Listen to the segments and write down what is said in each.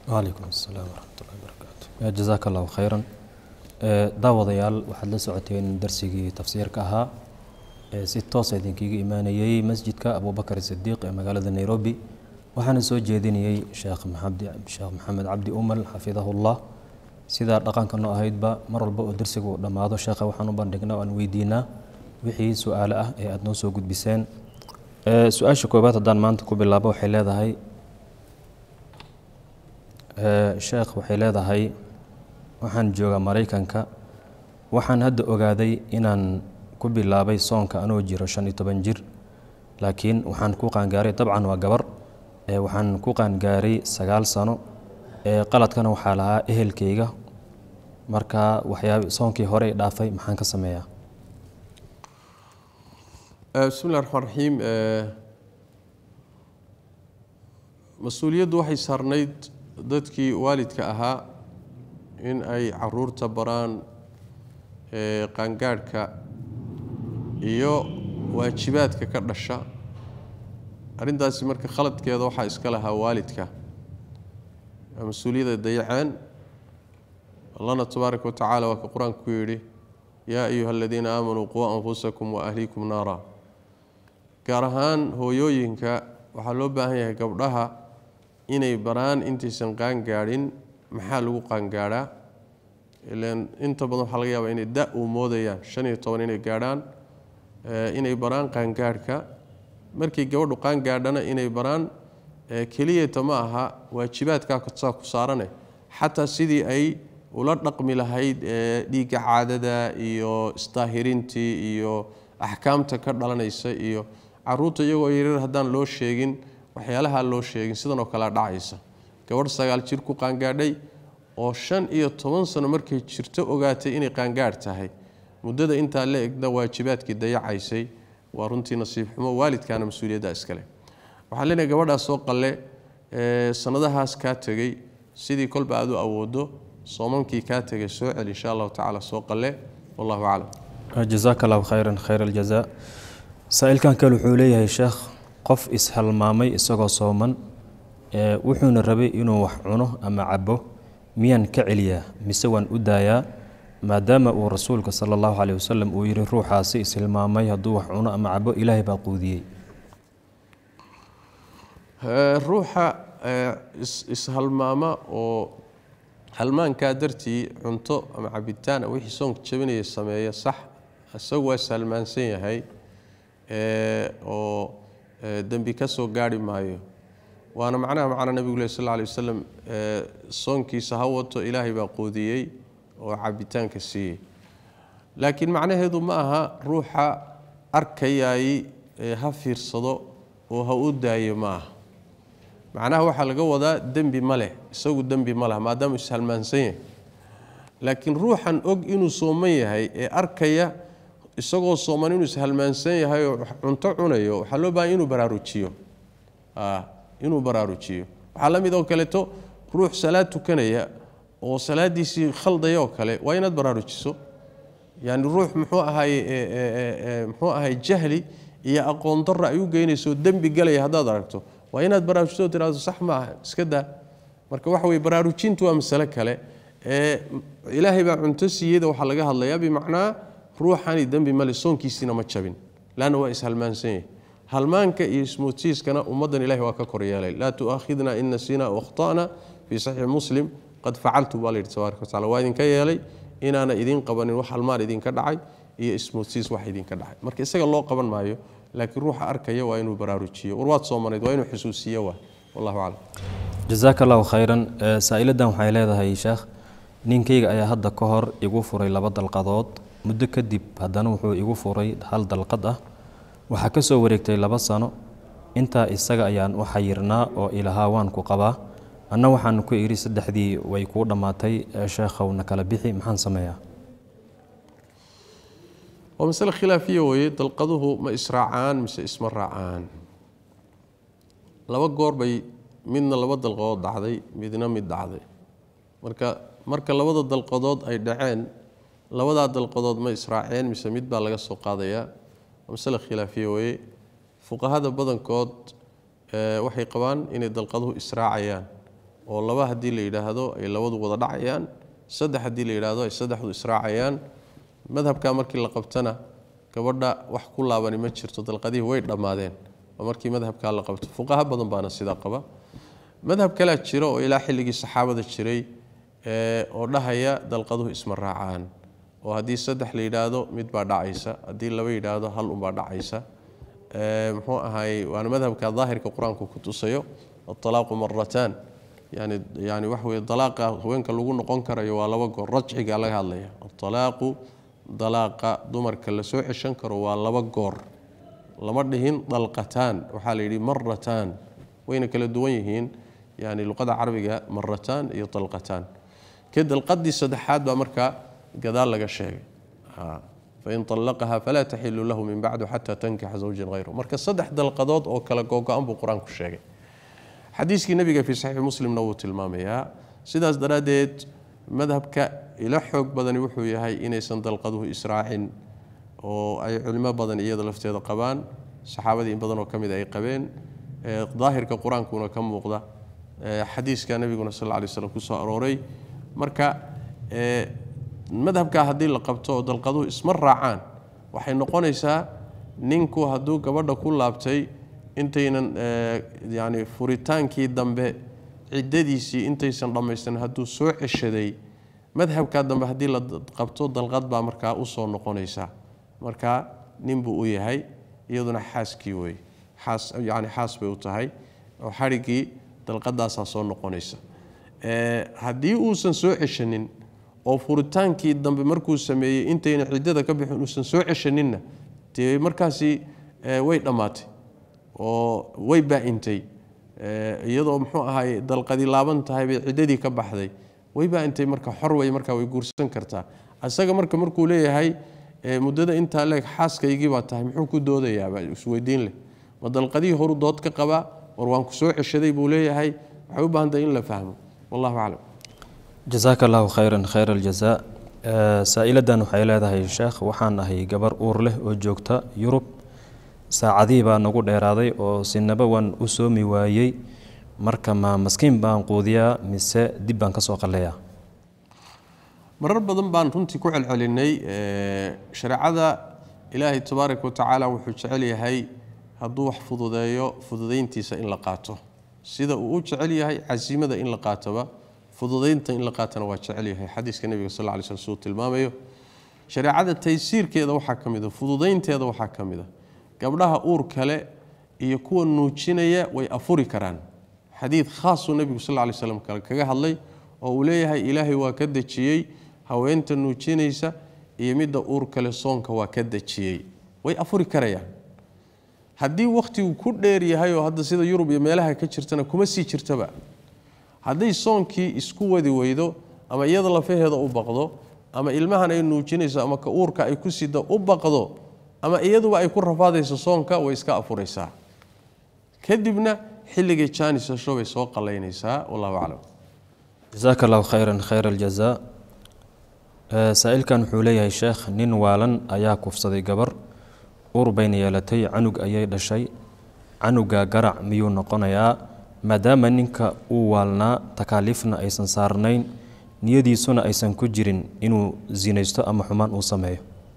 wcalaykum asalaam waraxmatullahi barakaatu jazaaka allahu khayran daawadayaal waxaad la socoteen darsigii tafsiirka ahaa ee si toosa idinkiiga imaanayey masjidka abubakar sidiiq ee magaalada nairobi waxaana soo jeedinayey sheekh sheekh maxamed cabdi umal xafidahullah sidaa dhaqanka noo ahaydba mar walba oo darsiga uu dhammaado sheekha waxaan u bandhignaa aan weydiinaa wixii su-aale ah ee aada noo soo gudbiseen su-aasha koobaad haddaan maanta ku bilaabo waxay leedahay sheekh waxay leedahay waxaan joogaa maraykanka waxaan hadda ogaaday inaan ku bilaabay soonka anoo jiro shan iyo toban jir laakiin waxaan ku qaangaaray dabcan waa gabar waxaan ku qaangaaray sagaal sano qaladkana waxaa lahaa ehelkayga marka waxyaab soonkii hore dhaafay maxaan ka sameeyaa bismi llahi raxmaan raxiim mas-uuliyaddu waxay saarnayd dadkii waalidka ahaa in ay caruurta baraan qaangaadhka iyo waajibaadka ka dhasha arrintaasi marka khaladkeeda waxaa iska lahaa waalidka mas-uuliyadda dayaceen allahna tabaaraka watacaala waa ka qur-aanku ku yidhi yaa ayuha aladiina aamanuu quu anfusakum wa ahliikum naara gaar ahaan hooyooyinka waxaa loo baahan yahay gabdhaha inay baraan intaysan qaangaadhin maxaa lagu qaangaadhaa ilan inta badan waxaa laga yaabaa inay da uu moodayaan shan iyo toban inay gaadhaan inay baraan qaangaadhka markay gabadhu qaangaadhana inay baraan keliyata ma aha waajibaadkaa saa ku saarane xataa sidii ay ula dhaqmi lahayd dhiigga caadada iyo isdaahirintii iyo axkaamta ka dhalanaysa iyo caruurta iyagoo yaryar haddaan loo sheegin waxyaalaha loo sheegin sidan oo kalea dhacaysa gabadh sagaal jir ku qaangaadhay oo shan iyo toban sano markay jirto ogaatay inay qaangaadh tahay muddada intaa la egna waajibaadkii dayacaysay waa runtii nasiib xumo waalidkaana mas-uuliyadda iskale waxaan leenahay gabadhaas soo qalle sanadahaas kaa tegey sidii kolba aad u awoodo soomankii kaa tegay soo cel insha allahu tacaala soo qalle wallahu aclam jazaaka allahu khayran khayr aljaza saa-ilkan kale wuxuu leeyahay sheekh qof ishalmaamay isagoo sooman wuxuuna rabay inuu wax cuno ama cabo miyaan ka celiyaa mise waan u daayaa maadaama uu rasuulka sala allahu caleyh wasalam uu yihi ruuxaasi ishilmaamay hadduu wax cuno ama cabo ilaahay baa quudiyey ruuxa ishalmaama oo halmaankaa dartii cunto ama cabitaan wixii soonka jabinaya sameeya sax isagu waa ishalmaansan yahay oo dembi ka soo gaarhi maayo waana macnaha macna nebigu leh sal lla alay wasalam soonkiisa ha wato ilaahay baa quudiyey oo cabitaanka siiyey laakiin macnaheedu ma aha ruuxa arkayaay ha fiirsado oo ha u daayo ma aha macnaha waxaa laga wadaa dembi ma leh isagu dembi ma leh maadaama ishalmaansan yahay laakiin ruuxan og inuu sooman yahay ee arkaya isagoo sooman inuu ishalmaansan yahay oo cunto cunayo waxaa loo baahanya inuu baraarujiyo inuu baraarujiyo waxaa la mid oo kaleeto ruux salaad tukanaya oo salaadiisii khaldaya oo kale waa inaad baraarujiso yani ruux muxuu ahay muxuu ahay jahli iyo aqoon darra ay u geynayso dembi galaya haddaad aragto waa inaad baraarujiso tirahdo sax ma aha iska daa marka waxa weye baraarujintu waa masale kale ee ilaahay baa cunto siiyeyda waxaa laga hadlayaa bimacnaa ruuxani dembi male soonkiisiina ma jabin laanna waa ishalmaansan yahay halmaanka iyo ismoodsiiskana ummaddan ilahi waa ka koryeelay laa tu'aakhidna in nasiina o akhta'na fii saxiixi muslim qad facaltu baa la yidhi tabaaraka watacala waa idinka yeelay inaana idiin qabanin wax halmaan idinka dhacay iyo ismoodsiis wax idinka dhacay marka isaga loo qaban maayo laakiin ruuxa arkaya waa inuu baraarujiyo war waad soomanayd waa inuu xusuusiyo waa wallahu aclam jazaaka allahu khayran saa-iladan waxay leedahay sheekh ninkayga ayaa hadda ka hor igu furay laba dalqadood muddo kadib haddana wuxuu igu furay hal dalqad ah waxaa ka soo wareegtay laba sano intaa isaga ayaan u xayirnaa oo ilahaa waan ku qabaa anna waxaan ku idhi saddexdii way kuu dhammaatay sheekhowna kala bixi maxaan sameeyaa waa masale khilaafiya weeye dalqaduhu ma israacaan mise isma raacaan laba goor bay midna laba dalqadood dhacday midna mid dhacday marka marka labada dalqadood ay dhaceen labadaa dalqadood ma israaceen mise mid baa laga soo qaadayaa waa masale khilaafiya weeye fuqahada badankood waxay qabaan inay dalqaduhu israacayaan oo laba haddii la yidhaahdo ay labadu wada dhacayaan saddex haddii la yidhaahdo ay saddexdu israacayaan madhabka markii la qabtana gabadha wax ku laabani ma jirto dalqadihii way dhammaadeen oo markii madhabkaa la qabto fuqaha badan baana sidaa qaba madhab kalea jira oo ilaa xilligii saxaabada jiray oo dhahaya dalqaduhu isma raacaan oo haddii saddex la yidhaahdo mid baa dhacaysa haddii laba yidhaahdo hal unbaa dhacaysa muxuu ahaay waana madhabka daahirka qur-aanku ku tusayo aalaaqu marataan yani yani waxa weye dalaaqa haweenka lagu noqon karayo waa laba goor rajciga laga hadlaya aalaaqu dalaaqa dumarka la soo ceshan karo waa laba goor lama dhihin dalqataan waxaa la yidhi marataan wayna kala duwan yihiin yani luqada carabiga marataan iyo dalqataan ka dalqadii saddexaad baa markaa gadaal laga sheegay fain allaqaha falaa taxilu lahu min bacdu xata tankixa zawjan hayru marka saddex dalqadood oo kala googo-an buu qur-aanku sheegay xadiiskii nabiga fii saxiixi muslimna wuu tilmaamayaa sidaas daraaddeed madhabka ila xoog badani wuxuu yahay inaysan dalqaduhu israacin oo ay culimo badan iyada lafteeda qabaan saxaabadii in badan oo ka mid ay qabeen daahirka qur-aankuna ka muuqda xadiiska nabiguna sal lla alay slam kusoo arooray marka madhabkaa haddii la qabto oo dalqaduhu isma raacaan waxay noqonaysaa ninku hadduu gabadha ku laabtay intaynan yani furitaankii dambe ciddadiisii intaysan dhammaystirin hadduu soo ceshaday madhabkaa dambe haddii la qabto dalqad baa markaa usoo noqonaysa marka nin buu u yahay iyaduna xaaskii wey xaas yani xaas bay u tahay oo xadhiggii dalqadaasaa soo noqonaysa haddii uusan soo ceshanin oo furitaankii dambe markuu sameeyey intayna ciddada ka bixin uusan soo ceshaninna dee markaasi way dhammaatay oo way baa-intay iyadoo muxuu ahaay dalqadi laaban tahay bay ciddadii ka baxday way baa-intay marka xor wey markaa way guursan kartaa isaga marka markuu leeyahay muddada intaa leeg xaaskaygii baa tahay muxuu ku doodayaaba isweydiin leh ma dalqadihii horu dood ka qabaa war waan ku soo ceshaday buu leeyahay waxay u baahantahay in la fahmo wallahu aclam jasaaka allahu khayran khayr aljazaa saa-iladan waxay leedahay sheekh waxaan ahay gabar uur leh oo joogta yurub saacadihii baa nagu dheeraaday oo sinaba waan u soomi waayey marka ma maskiin baan quudiyaa mise dib baan ka soo qalleeyaa marar badan baan runtii ku celcelinay shareecada ilaahay tabaaraka watacaala wuxuu jecel yahay hadduu wax fududeeyo fududayntiisa in la qaato sida uu u jecel yahay casiimada in la qaatoba fududaynta in la qaatana waa jecel yahay xadiiska nebiga sal lla ly sl suu tilmaamayo shareecada taysiirkeeda waxaa ka mid a fududaynteeda waxaa ka mid a gabdhaha uur kale iyo kuwa nuujinaya way afuri karaan xadiid khaasuu nebigu sal lla ly slam kaga hadlay oo uu leeyahay ilaahay waa ka dejiyey haweenta nuujinaysa iyo midda uur kale soonka waa ka dejiyey way afuri karayaan haddii wakhtigu ku dheer yahay oo hadda sida yurub iyo meelaha ka jirtana kuma sii jirtaba hadday soonkii isku wadi weydo ama iyada lafaheeda u baqdo ama ilmahan ay nuujinayso ama ka uurka ay ku sida u baqdo ama iyaduba ay ku rafaadayso soonka way iska afuraysaa kadibna xilligay jaanis hesho bay soo qalaynaysaa wallahu aclam jasaaka allahu khayran khayr aljazaa saa-ilkan wuxuu leeyahay sheekh nin waalan ayaa kufsaday gabar uur bayna yeelatay canug ayay dhashay canuga garac miyuu noqonayaa maadaama ninka uu waalnaa takaaliifna aysan saarnayn niyadiisuna aysan ku jirin inuu sinaysto ama xumaan uu sameeyo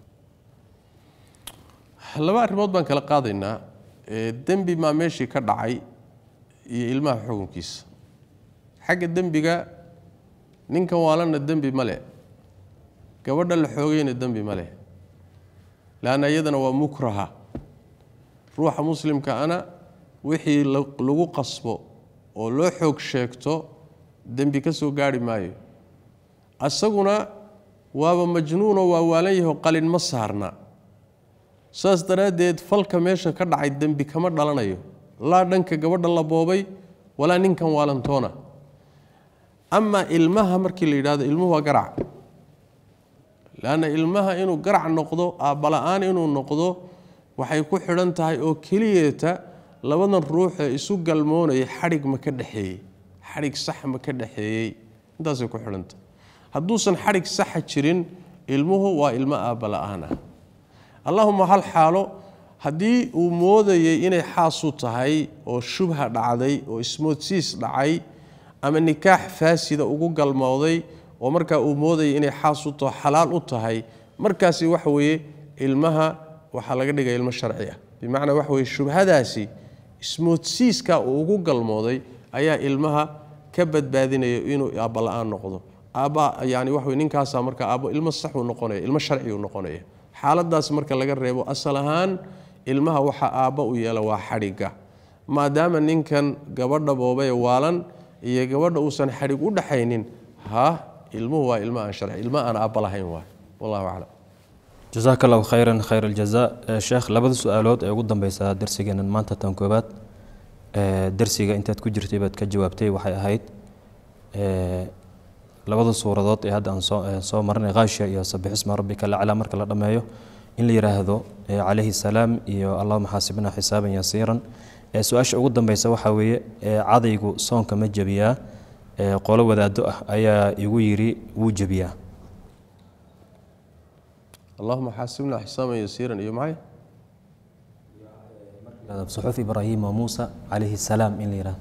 laba arrimood baan kala qaadaynaa dembi maa meeshii ka dhacay iyo ilmaha xukunkiisa xagga dembiga ninkan waalanna dembi ma leh gabadha la xoogayna dembi ma leh leanna iyadana waa mukraha ruuxa muslimka ana wixii lagu qasbo oo loo xoog sheegto dembi ka soo gaarhi maayo asaguna waaba majnuunoo waa waalan yaho qalin ma saarna saas daraaddeed falka meesha ka dhacay dembi kama dhalanayo laa dhanka gabadha la boobay walaa ninkan waalantoona amaa ilmaha markii la yidhahdo ilmuhu waa garac leanna ilmaha inuu garac noqdo aabbala-aan inuu noqdo waxay ku xidhan tahay oo keliyeeta labadan ruux ee isu galmoonaya xadhig ma ka dhexeeyey xadhig sax ma ka dhexeeyey intaasay ku xidhan tahay hadduusan xadhig saxa jirin ilmuhu waa ilmo aabbala-aan ah allahuma hal xaalo haddii uu moodayay inay xaasu tahay oo shubha dhacday oo ismoodsiis dhacay ama nikaax faasida ugu galmooday oo markaa uu moodaya inay xaas u taho xalaal u tahay markaasi waxa weeye ilmaha waxaa laga dhigaya ilmo sharci ah bimacnaa waxa weye shubhadaasi ismoodsiiska uu ugu galmooday ayaa ilmaha ka badbaadinaya inuu aabba la-aan noqdo aabba yani waxa weye ninkaasaa marka aabbo ilmo saxuu noqonaya ilmo sharciuu noqonaya xaaladaas marka laga reebo asal ahaan ilmaha waxa aabba u yeela waa xadhigga maadaama ninkan gabadha boobae waalan iyo gabadha uusan xadhig u dhaxaynin ha ilmuhu waa ilmo aan sharci ilmo aan aabba lahayn waay wallahu aclam jasaaka allahu khayran khayr aljaza sheekh labada su-aalood ee ugu dambeysa darsigeenan maanta tan koobaad darsiga intaad ku jirtay baad ka jawaabtay waxay ahayd labada suuradood ee hadda aan soo marnay khaashiya iyo sabixisma rabbika laclaa marka la dhammeeyo in la yidhaahdo calayhi salaam iyo allahuma xaasibna xisaaban yasiiran su-aasha ugu dambeysa waxaa weeye cadaygu soonka ma jebiyaa qolo wadaado ah ayaa igu yidhi wuu jebiyaa allahuma xaasibna xisaaban yasiiran iyo maxay suxuf ibraahim wa muusa calayhi salaam in la yidhahdo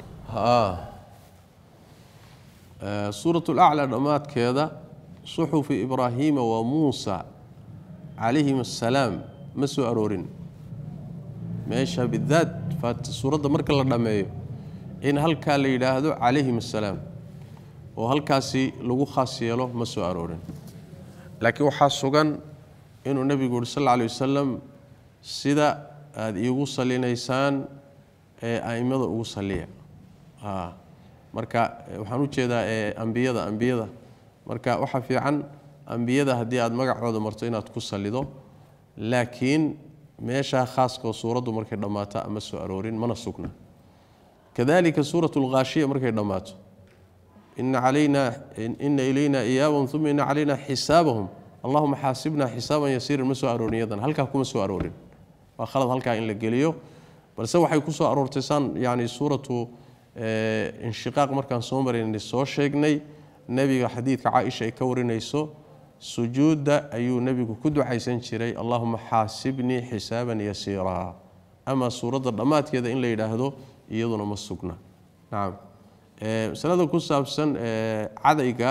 suurat laclaa dhammaadkeeda suxufi ibraahiima wa muusa calayhim assalaam ma soo aroorin meesha bidaat suuradda marka la dhammeeyo in halkaa la yidhaahdo calayhim assalaam oo halkaasi lagu khaas yeelo ma soo aroorin laakiin waxaa sugan inuu nebigu yuri sal lla alay wasalam sida aada iigu salinaysaan ee a'immada ugu saliya marka waxaan u jeedaa ambiyada ambiyada marka waxaa fiican ambiyada haddii aad magacooda marto inaad ku salido laakiin meeshaa khaaskoo suuraddu markay dhammaato ama soo aroorin mana sugna kadalika suurat lkhaashiya markay dhammaato ina alayna ina ilayna iyaabahum uma ina calayna xisaabahum allahuma xaasibna xisaaban yasiiran ma soo aroorin yadan halkaa kuma soo aroorin waa khalad halkaa in la geliyo balse waxay ku soo aroortay saan yani suuratu inshiqaaq markaan soo maraynay soo sheegnay nebiga xadiidka caaisha ay ka warinayso sujuudda ayuu nebigu ku ducaysan jiray allahuma xaasibnii xisaaban yasiiraa ama suuradda dhammaadkeeda in la yidhaahdo iyaduna ma sugna nacam masalada ku saabsan cadayga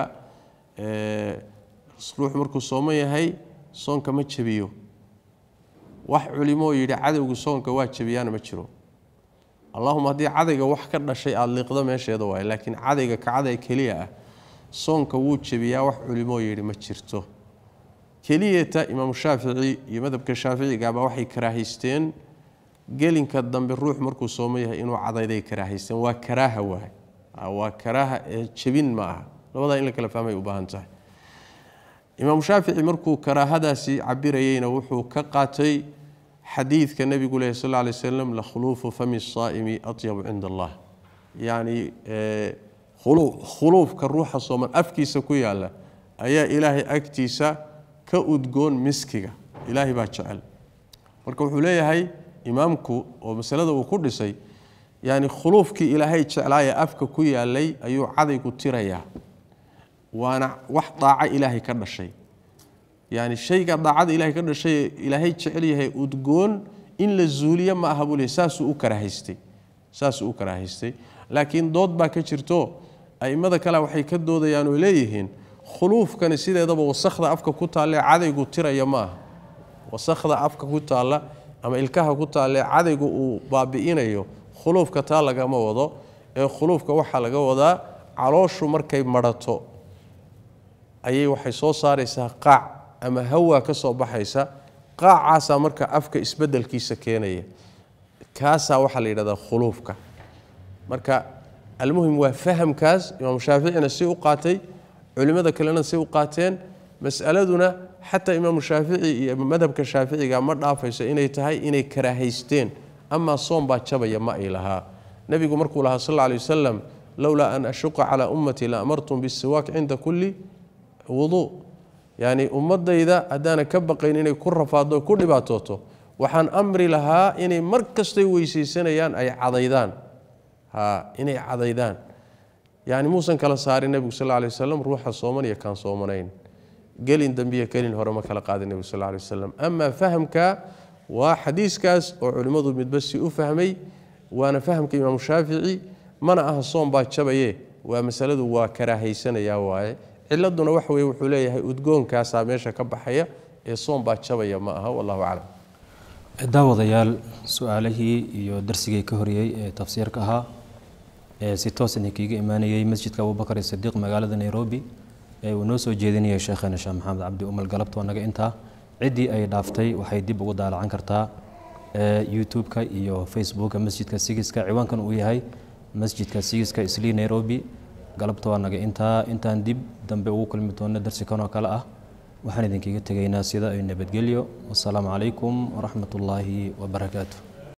ruux markuu sooman yahay soonka ma jebiyo wax culimoo yidhi cadowgu soonka waa jebiyaana ma jiro allahuma haddii cadayga wax ka dhashay aada liiqdo meesheeda waaye laakiin cadayga ka caday keliya ah soonka wuu jebiyaa wax culimoo yidhi ma jirto keliyata imaamu shaafici iyo madhabka shaaficigaba waxay karaahaysteen gelinka dambe ruux markuu soomo yahay inuu cadayday karaahaysteen waa karaaha waay waa karaaha ee jebin ma aha labadaa in la kala fahmay u baahan tahay imaamu shaafici markuu karaahadaasi cabirayeyna wuxuu ka qaatay xadiidka nebigu leh sal lla lay slam lakhuluufu fami saa'imi atyabu cinda allah yacni khuluufka ruuxa sooman afkiisa ku yaalla ayaa ilaahay agtiisa ka udgoon miskiga ilaahay baa jecel marka wuxuu leeyahay imaamku oo masalada uu ku dhisay yani khuluufkii ilaahay jeclaayee afka ku yaalay ayuu cadaygu tirayaa waana wax daaco ilaahay ka dhashay yani shayga daacada ilahay ka dhashay ilaahay jecel yahay udgoon in la zuuliyo ma aha buu le saasuu u karahaystay saasuu u karaahaystay laakiin dood baa ka jirto a'immada kale waxay ka doodayaan oo leeyihiin khuluufkani sideedaba wasakhda afka ku taalle cadaygu tiraya ma aha wasakhda afka ku taalla ama ilkaha ku taalle cadaygu uu baabi'inayo khuluufka taa lagama wado ee khuluufka waxaa laga wadaa calooshu markay marato ayay waxay soo saaraysaa qaac ama hawaa ka soo baxaysa qaacaasaa marka afka isbedelkiisa keenaya kaasaa waxaa la yidhahdaa khuluufka marka almuhim waa fahamkaas imaamu shaaficina si u qaatay culimmada kalena si u qaateen masaladuna xataa imaamu shaafici iyo madhabka shaaficiga ma dhaafayso inay tahay inay karaahaysteen amaa soom baa jabaya ma ay lahaa nebigu markuu lahaa sal alla alay wasalam lowlaa an ashuqa calaa ummatii la amartum bisiwaak cinda kulli wuduu yacni ummadayda haddaana ka baqayn inay ku rafaaddo ku dhibaatooto waxaan amri lahaa inay mar kastay weysaysanayaan ay cadaydaan ha inay cadaydaan yani muusan kala saarin nebigu sal lay wasalam ruuxa sooman iyo kaan soomanayn gelin dambiya gelin hore ma kala qaadin nebigu sal lay wasalam amaa fahamka waa xadiiskaas oo culimmadu midba si u fahmay waana fahamka imaamu shaafici mana aha soom baa jabaye waa masaladu waa karaahaysanayaa waaye ciladuna waxa weye wuxuu leeyahay udgoonkaasaa meesha ka baxaya ee soon baa jabaya ma aha wallahu aclam daawadayaal su-aalihii iyo darsigii ka horiyey ee tafsiirka ahaa ee si toosan kiiga imaanayey masjidka abubakar sidiiq magaalada nairobi ee uu noo soo jeedinayay sheekheena sheekh maxamed cabdi umal galabtoo naga intaa ciddii ay dhaaftay waxay dib ugu daalacan kartaa youtube-ka iyo facebooka masjidka sigiska ciwaankan uu yahay masjidka sigiska islii nairobi galabtoo naga intaa intaan dib dambe ugu kulmi doono darsi kanoo kale ah waxaan idinkaga tegaynaa sida ay nabadgelyo wasalaamu calaykum waraxmat ullaahi wabarakaatu